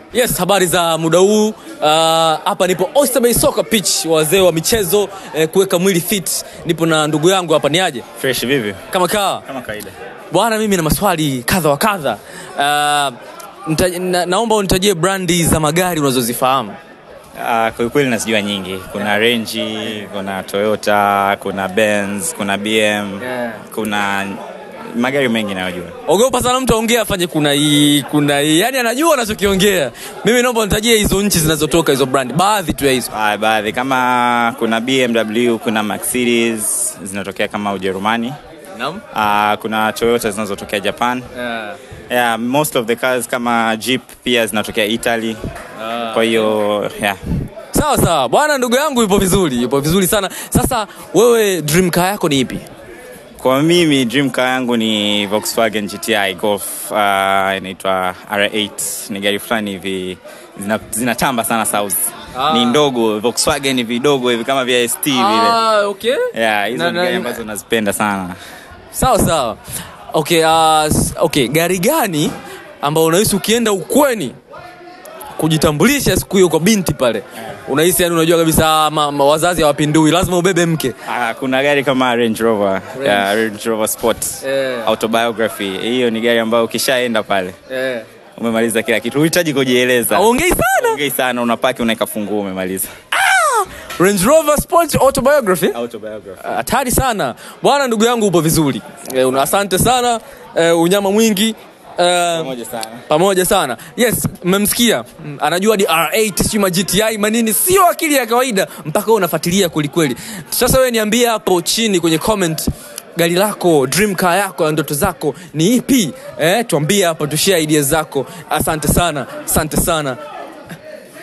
Yes, habari za muda huu. Uh, hapa nipo Oyster Bay Soccer Pitch, wazee wa michezo eh, kuweka mwili fit. Nipo na ndugu yangu hapa, ni aje Fresh vipi? kama kaa Kama kawaida. bwana. Mimi na maswali kadha wa kadha. Uh, nita, na, naomba unitajie brandi za magari unazozifahamu. Uh, kwa kweli nasijua nyingi. Kuna Range, kuna Toyota, kuna Benz, kuna BM, Yeah. kuna magari mengi nayojua. Ogopa sana mtu aongea afanye kuna hii kuna hii, yani anajua anachokiongea. Mimi naomba unitajie hizo nchi zinazotoka hizo brandi, baadhi tu ya hizo. Uh, baadhi kama kuna BMW, kuna Mercedes zinatokea kama Ujerumani. Naam. Uh, kuna Toyota zinazotokea Japan. Yeah. Yeah, most of the cars kama Jeep pia zinatokea Italy. Kwa hiyo yeah. Sawa sawa bwana, ndugu yangu yupo vizuri, yupo vizuri sana. Sasa wewe dream car yako ni ipi? Kwa mimi dream car yangu ni Volkswagen GTI Golf uh, inaitwa R8. Ni gari fulani hivi zina- zinatamba sana South. Ah. Ni ndogo Volkswagen ni vidogo hivi kama vya ST vile. Ah, okay. Yeah, hizo Na- ni na- gari ambazo nazipenda sana. Sawa sawa. Okay, uh, s- okay, gari gani ambao unahisi ukienda ukweni kujitambulisha siku hiyo kwa binti pale unahisi yani unajua kabisa ah, ma, ma, wazazi hawapindui lazima ubebe mke Ah, kuna gari kama Range Rover, yeah, Range Rover Sport. Eh. Autobiography. Hiyo ni gari ambayo ukishaenda pale eh. umemaliza kila kitu. Huhitaji kujieleza. aongei sana Ongei sana unapaki unaweka funguo umemaliza. Range Rover Sport Autobiography Autobiography. hatari sana bwana ndugu yangu upo vizuri eh, una asante sana eh, unyama mwingi eh, Pamoja sana. pamoja sana yes mmemsikia Mm, anajua di r8 sijui ma gti manini sio akili ya kawaida mpaka wewe unafuatilia kwelikweli sasa wewe niambie hapo chini kwenye comment gari lako dream car yako ya ndoto zako ni ipi eh, tuambie hapo tushare idea zako asante sana asante sana